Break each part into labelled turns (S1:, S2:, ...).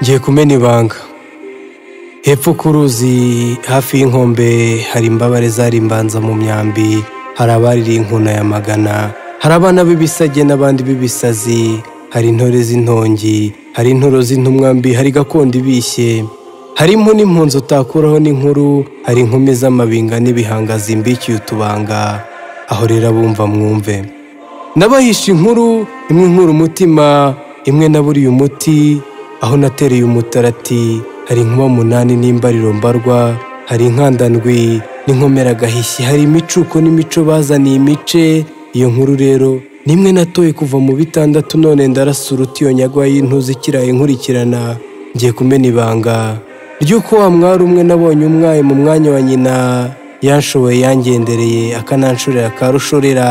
S1: ngiye kumena ibanga hepfo ku ruzi hafi y'inkombe hari imbabare zarimbanza mu myambi hari abaririye inkuna ya magana hari abana b'ibisage n'abandi b'ibisazi hari intore z'intongi hari intoro z'intumwa mbi hari gakondo ibishye hari impu n'impunzi utakuraho n'inkuru hari inkumi z'amabinga n'ibihanga zimbikiye utubanga aho rero abumva mwumve nabahisha inkuru imwe inkura umutima imwe naburiye umuti aho natereye umutarati hari inkuba munani n'imbariro mbarwa hari inkandandwi n'inkomera agahishyi hari imicuko n'imico bazaniye imice iyo nkuru rero ni imwe natoye kuva mu bitandatu none ndarasuruta iyo nyagwa y'intuzi ikiraye nkurikirana ngiye kumena ibanga ry'uko wa mwari umwe nabonye umwaye mu mwanya wa nyina yanshoboye yangendereye akananshorera akarushorera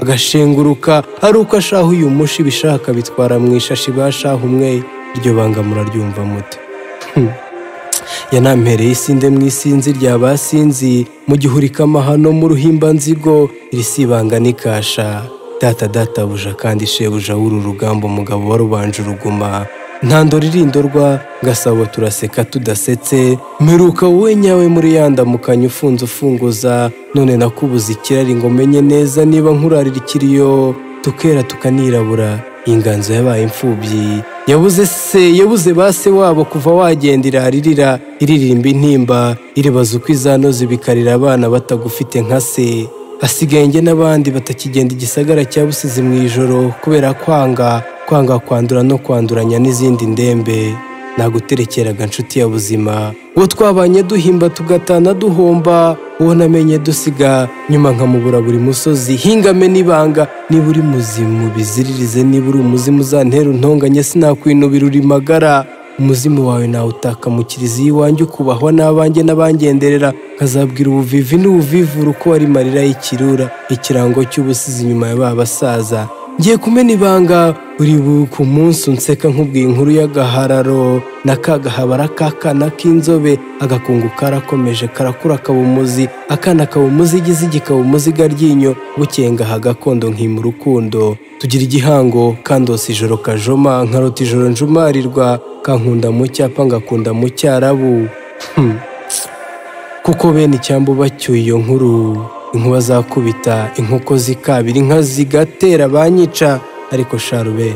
S1: agashenguruka ari uko ashaha uyu mushi ibishaka bitwara mu ishashi bashaha umwe iryo banga muraryumva muti yanampereye isinde mu isinzi rya basinzi mu gihurika amahano mu ruhimbanzigo iri si ibanga n'ikasha data databuja kandi shebuja w'uru rugamba umugabo warubanje uruguma ntandora irindorwa gasabo turaseka tudasetse mperuka wowe nyawe muri yandamukanye ufunze ufunguza none nakubuze ikirari ngo menye neza niba nkurarira ikiriyo tukera tukanirabura inganzo yabaye imfubyi yabuze se yabuze ba se wabo kuva wagenda iraririra iririmba intimba iribaza uko izanoza ibikarira abana batagufite nka se hasigaye njye n'abandi batakigenda igisagara cya busizi mu ijoro kubera kwanga kwanga kwandura no kwanduranya n'izindi ndembe naguterekeraga inshuti ya buzima uwo twabanye duhimba tugatana duhomba uwo namenye dusiga nyuma nkamubura buri musozi hingame n'ibanga niba uri muzimu biziririze niba uri umuzimu uzantera untonganye sinakwinubira uri magara umuzimu wawe nawutaka mu kiliziya iwanjye ukubahwa n'abanjye n'abangenderera nkazabwira ubuvivi n'ubuvivura uko wari marira y'ikirura ikirango cy'ubusizi inyuma ya ba basaza ngiye kumena ibanga buri ku munsi unseka nk'ubwiye inkuru y'agahararo na kagahabara k'akana k'inzobe agakungu karakomeje karakura kaba umuzi akana kaba umuzi igizigi kaba umuzi garyinyo bukengaha gakondo nkima urukundo tugira igihango kandose ijoro kajoma nkarota ijoro njumarirwa kankunda mu cyapa ngakunda mu cyarabu kuko bene icyambu bacyuye iyo nkuru inkuba zakubita inkoko zikabira inka zigatera banyica ariko sharube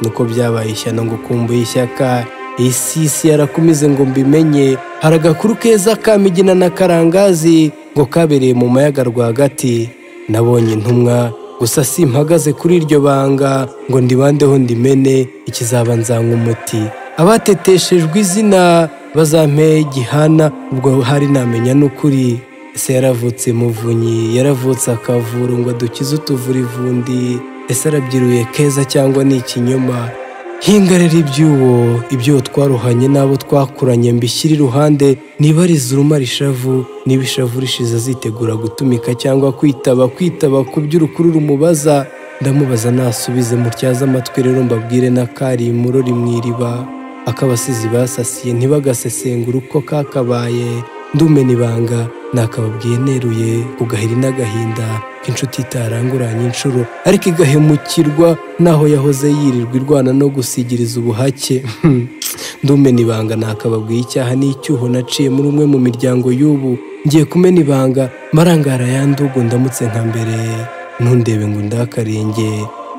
S1: nuko byabaye ishyano ngo ukumbuye ishyaka iyi si isi yarakumize ngo mbimenye hari agakuru keza kamigina na karangazi ngo kabereye mu mayaga rwagati nabonye intumwa gusa si mpagaze kuri iryo banga ngo ndibandeho ndimene ikizaba nzanywa umuti abateteshejwe izina bazampeye igihana ubwo hari namenya n'ukuri ese yaravutse muvunyi yaravutse akavura ngo dukize utuvura ivundi ese arabyiruye keza cyangwa ni ikinyoma hingarira iby'uwo ibyo twaruhanye n'abo twakuranye mbishyire iruhande nibariza urumara ishavu niba ishavu rishize azitegura gutumika cyangwa kwitaba kwitaba ku by'urukuru rumubaza ndamubaza nasubize mutyaze amatwi rero mbabwire n'akari imurori mu iriba ak'abasizi basasiye ntibagasesengure uko kakabaye ndumena ibanga nakababwiye neruye kugahiri n'agahinda inshuti itaranguranye inshuro ariko igahemukirwa n'aho yahoze yirirwa irwana no gusigiriza ubuhake ndumena ibanga nakababwiye icyaha n'icyuho naciye muri umwe mu miryango y'ubu ngiye kumena ibanga marangara yandugu ndamutse nka mbere ntundebe ngo ndakarenge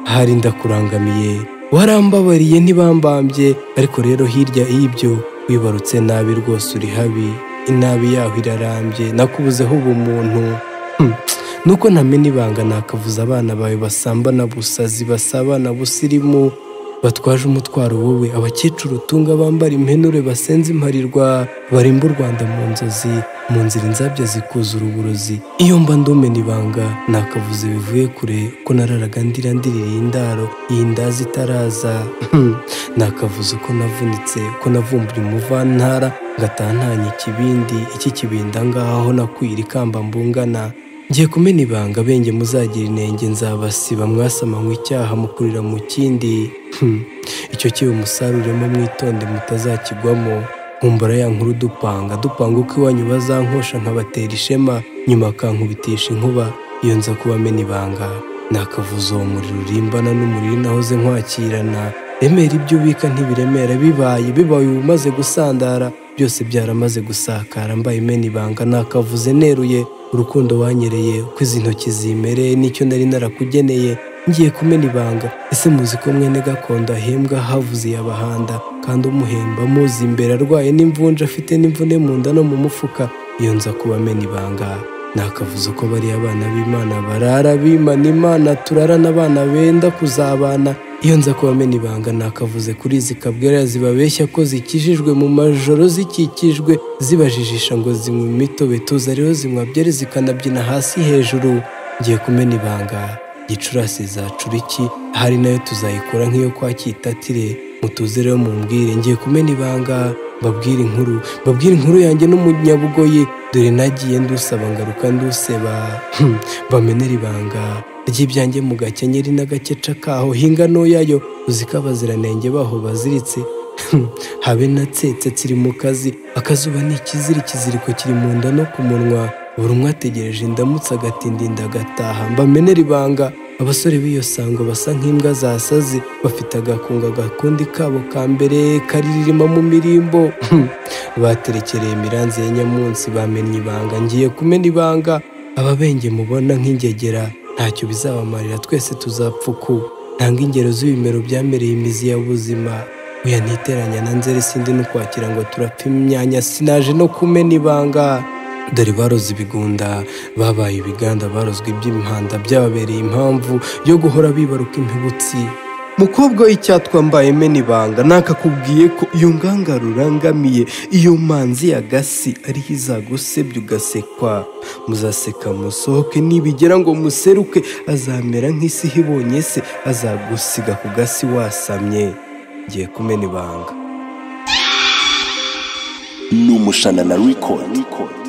S1: ahari ndakurangamiye warambabariye ntibambambye ariko rero hirya y'ibyo wibarutse nabi rwose uri habi inabi yaho irarambye nakubuzeho ubumuntu nuko ntamena ibanga nakavuze abana bawe basambana busazi basabana busirimu batwaje umutwaro wowe abakecuru utunga bambara impenure basenze imparirwa barimba u rwanda mu nzozi mu nzira inzabya zikuzura uburozi iyo mba ndumena ibanga nakavuze bivuye kure ko nararaga ndira ndirira indaro iyi ndazi itaraza nakavuze ko navunitse ko navumbuye umuvantara ngatantanye ikibindi iki kibinda ngaho nakwira ikamba mbungana ngiye kumena ibanga benge muzagira inenge nzabasiba mwasama icyaha mukurira mu kindi icyo kiba umusaruremo mwitonde mutazakigwamo nkumbura ya nkuru dupanga dupanga uko iwanyu bazankosha nkabatera ishema nyuma akankubitisha inkuba iyo nza kuba amena ibanga nakavuza uwo muriro urimbana n'umuriro nahoze nkwakirana remera ibyo ubika ntibiremera bibaye bibaye umaze gusandara byose byaramaze gusakara mbaye imena ibanga nakavuze neruye urukundo wanyereye uko izi ntoki zimereye n'icyo nari narakugeneye ngiye kumena ibanga ese muzi ko mwene gakondo ahembwa havuze iyabahanda kandi umuhemba muzi imbere arwaye n'imvunja afite n'imvune mu nda no mu mufuka iyo nza kuba amena ibanga nakavuze ko bari abana b'imana barara bimana imana turarana abana benda kuzabana iyo nza kuba amena ibanga nakavuze kuri zikabwera zibabeshya ko zikijijwe mu majoro zikikijwe zibajijisha ngo zinywe imitobe tuza rero zinywa byeri zikanabyina hasi hejuru ngiye kumena ibanga gicurasi zacura iki hari nayo tuzayikora nk'iyo kwa kitatire mutuze rero mumbwire ngiye kumena ibanga babwire inkuru babwire inkuru yanjye n'umunyabugoyi dore nagiye ndusaba ngaruka nduseba Hmm, bamenera ibanga ry'ibyanjye mu gakenyeri n'agakeca kaho hinga ntoyayo uzi ko abaziranenge baho baziritse Hmm, habe natsetse tsiri mu kazi akazuba ni ikiziri ikiziriko kiri mu nda no ku munwa buri umwe ategereje indamutsa agatindinda agataha mbamenera ibanga abasore b'iyo sango basa nk'imbwa zasaze bafite agakunga gakundi kabo ka mbere kariririma mu mirimbo Hmm, baterekereye imiranzi ya nyamunsi bamenye ibanga ngiye kumena ibanga ababenge mubona nk'ingegera ntacyo bizabamarira twese tuzapfa uku ntanga ingero z'ibimero byamereye imizi ya buzima uya ntiteranya na nzeri sindi no kwakira ngo turapfa imyanya sinaje no kumena ibanga dore baroze ibigunda babaye ibiganda barozwe iby'imihanda byababereye impamvu yo guhora bibaruka impibutsi mukobwa w'icyatwambaye mena ibanga nakakubwiye ko iyo nganga rurangamiye iyo manzi ya gasi ariho izagusebya ugasekwa muzaseka musohoke nibigera ngo museruke azamera nk'isi ibonye se azagusiga ku gasi wasamye ngiye kumena ibanga
S2: ni umushanana record